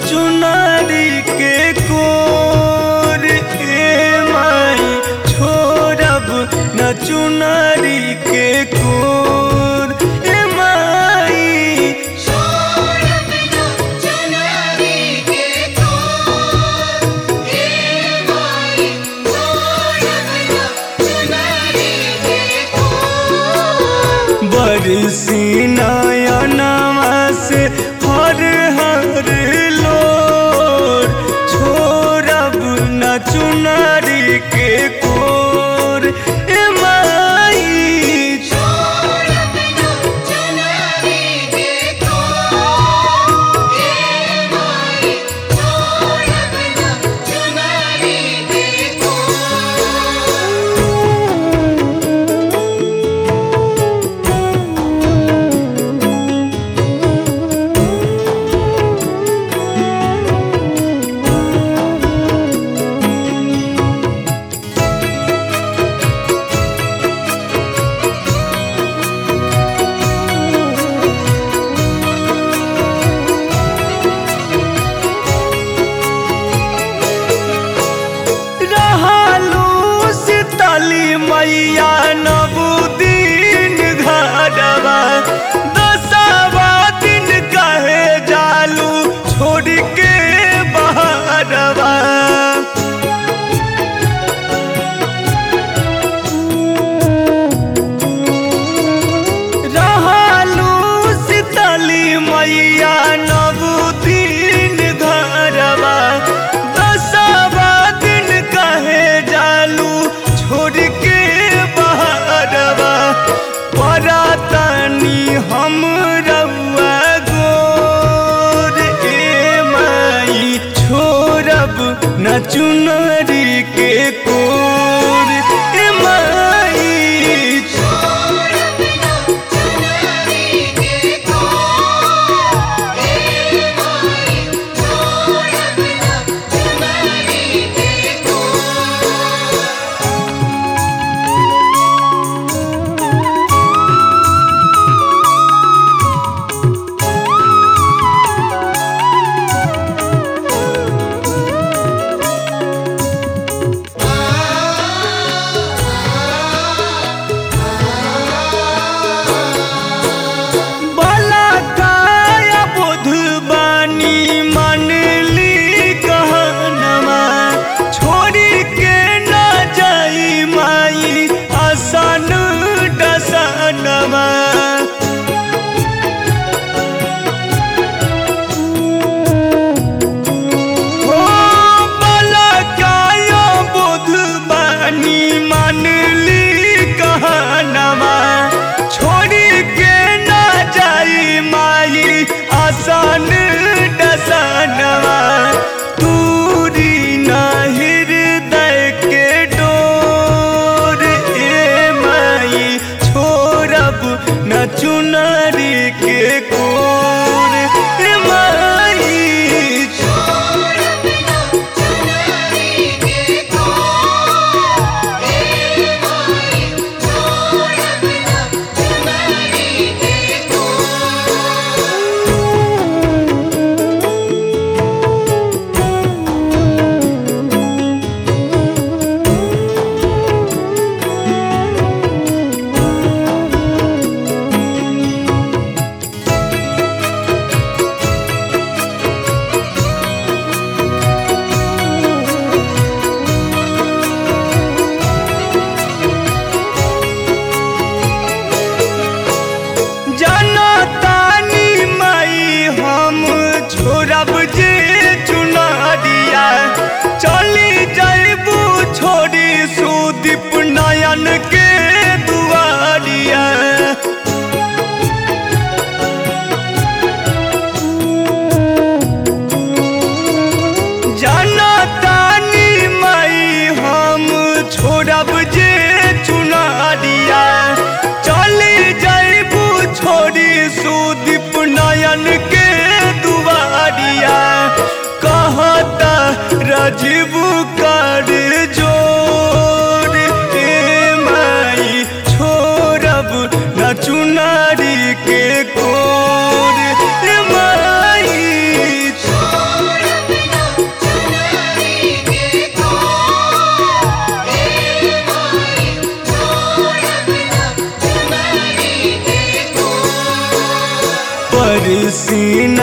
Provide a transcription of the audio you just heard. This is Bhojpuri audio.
चुनारी के कोर ए माई छोड़ब न चुनारी के कोर ए माई छोड़ब न चुनरी के कोर हे माई छोड़ब न चुनरी के कोर बरसी नयनमा से हर हर लोर छोड़ब न चुनारी के कोर ए माई छोड़ब न चुनरी के कोर हे माई छोड़ब न चुनरी के कोर रहलू शीतली मैया नबुदीन घरवा दसवा दिन कहे जालू छोड़ के बहरवा रहलू शीतली मैया नबुदीन घरवा दसवा दिन कहे जालू छोड़ के बहरवा परातनी हम रउआ गोर ए माई छोड़ब न चुनरी के कोर ए माई छोड़ब न चुनरी के कोर हे माई छोड़ब न चुनरी के कोर भला काया बुध बानी मनली कहनमा छोड़ी के न जाई माई आसन डसनमा हो भला काया बुध बानी मनली कहनमा छोड़ी के न जाई माई आसन डसनवा दूरी न हृदय के डोर ए माई छोड़ब न चुनरी के कोर ए माई छोड़ब न चुनरी के कोर हे माई छोड़ब न चुनरी के कोर ओ सीना